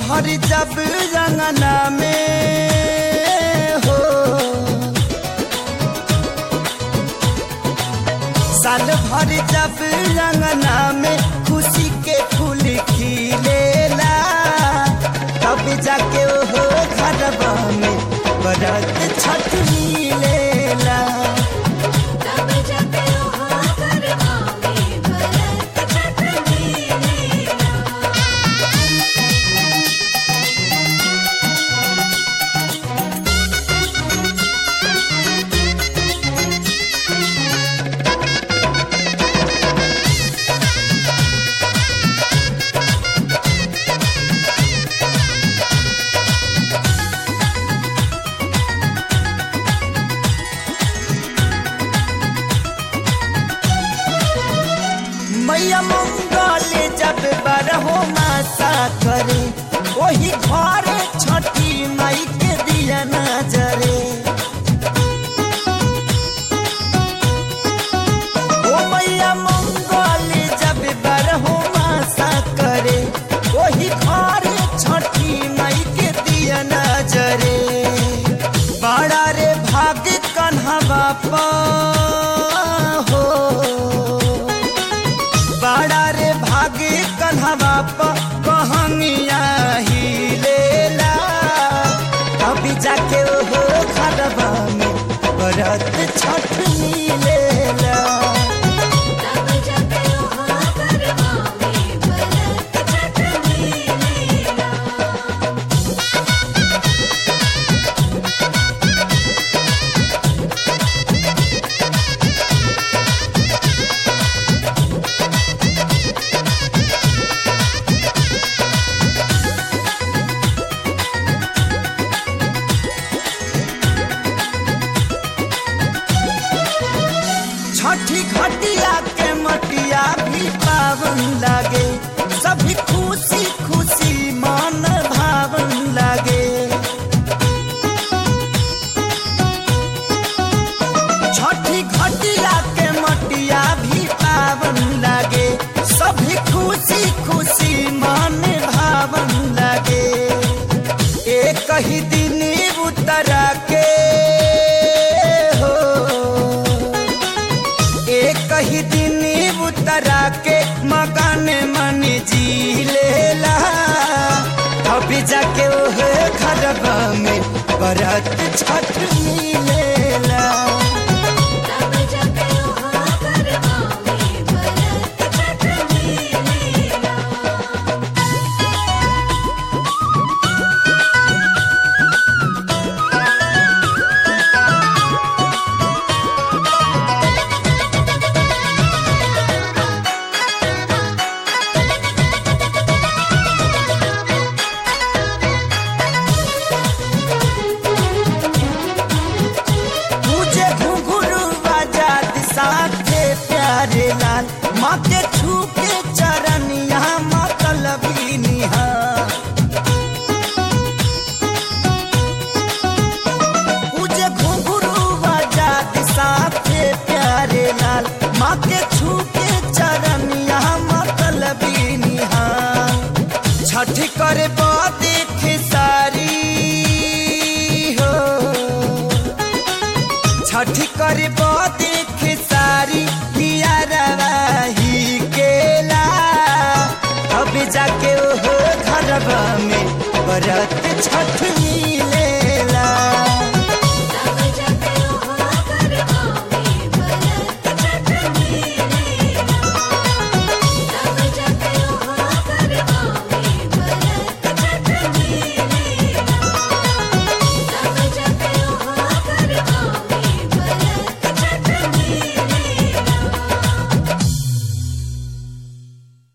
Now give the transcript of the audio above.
भर जब रंगना में हो साल भर जब रंगना में खुशी के फूल खिलेला तब जाके हो घरवा में बरत छठ मिलेला तब जब ओहा करवा में भरत छठ मिलेला मैया मंगल जब बरहो मासा करे वही घर छठी माई के दिया नजरे ओ मैया मंगल जब बरहो मासा करे वही घर छठी माई के दिया नजरे बड़ा रे भाग कन्हा बापा हो बड़ा रे भागे कन्हवा प कहनिया ही लेला अभी जाके ओहो खरबा में बरत छठ मिलेला तब जब ओहा करवा में भरत छठ मिलेला छठी घटिया के मटिया भी पावन लागे सभी खुशी खुशी मन भावन लागे छठी घटिया के मटिया भी पावन लागे सभी खुशी खुशी मन भावन लागे एक ही दिन उतरा के हो एक ही दिन उतरा के मकान मन जी लेला अभी जाके ओह घरबा में बरत छठ मिलेला तब जब ओहा करवा में भरत छठ मिलेला मुझे घुंघरू आजाद साथे प्यारे लाल माँ के छू के चरण यहाँ मतलबी निहार मुझे घुंघरू आजाद साथे प्यारे लाल माँ के छू के चरण यहाँ मतलबी निहार छठी करे देख सारी हो छठी करे देख सारी ही केला अब जाके ओहो घरबा में बरत छठ मिलेला